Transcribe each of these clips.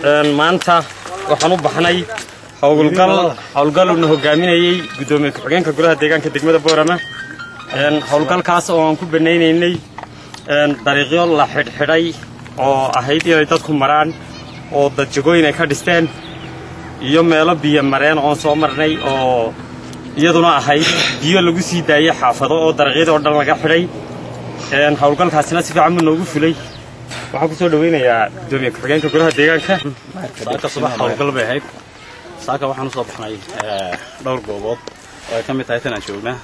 maanta waxaan u baxnay howlgal howlgaluna hogaaminayey guddoomiye ku-xigeenka golaha deegaanka degmada boorama howlgalkaas oo aan ku banaynaynay dariiqyo la xidhxidhay oo ahayd inay dadku maraan oo dadjagooyin ay ka dhisteen iyo meelo biyo mareen oon soo marnay oo iyaduna ahayd biyo lagu sii daayey xaafado oo dariiqyadoo dhan laga xidhay howlgalkaasina si fiican buu noogu fulay waxaan ku soo dhawaynayaa guddoomiye ku-xigeenka golaha deegaanka saaka subax howlgal bay ahayd saaka waxaan usoo baxnay dhowr goobood oo ay ka mid tahay tan aan joognaa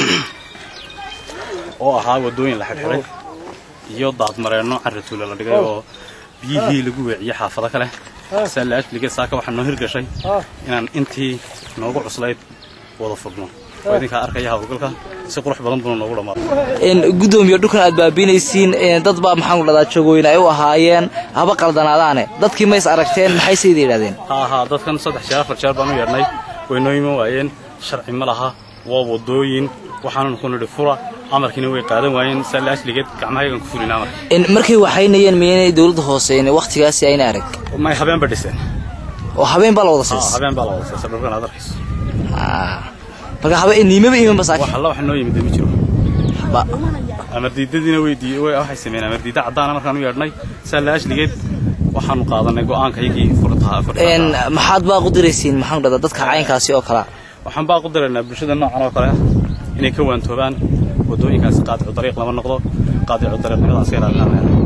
oo ahaa waddooyin la xidhxidhay iyo daadmareenno carratuule la dhigay oo biyihii lagu weeciyey xaafado kale saa la ajligeed saaka waxaa noo hirgashay inaan intii noogu cuslayd wada furno oo idinkaa arkaya howlgalka si qurux badan buna noogu dhammaado gudoomiye dhulkan aad baabiinaysiin dad baa maxaan ku dhahdaa jagooyin ay u ahaayeen haba qaldanaadaane dadkii mays aragteen maxay sayda yidhahdeen ha ahaa dadkan saddex jeer afar jeer baan u yeedhnay way noo iman waayeen sharci ma laha waa waddooyin waxaanan ku nidhi fura amarkiina way qaadan waayeen saa la ajligeed gacmahaygan ku fulin amarka markay waxaynayeen miyanay dowladda hoose wakhtigaasi ayna arag may habeen ba dhiseen oo habeen baa la wada siisay habeen baa la wada siisay dhulkan aad arkayso marka habe niimaba iman basaak wax alla wax noo yimid ma jiro amardiidadiina weydiiyey waxay sameeyeen amardiida caddaana markaan u yeedhnay saa la ajligeed waxaanu qaadanay go'aankayagii furtaha maxaad baa qudiraysiin maxaan dhahdaa dadka caynkaasi oo kalea waxaan baa qudiraynaa bulshada noocan oo kale ah inay ka waantoobaan waddooyinkaasi qaadicu dariiq lama noqdo qaadicu dariiqnimadaas ka ilaalinaa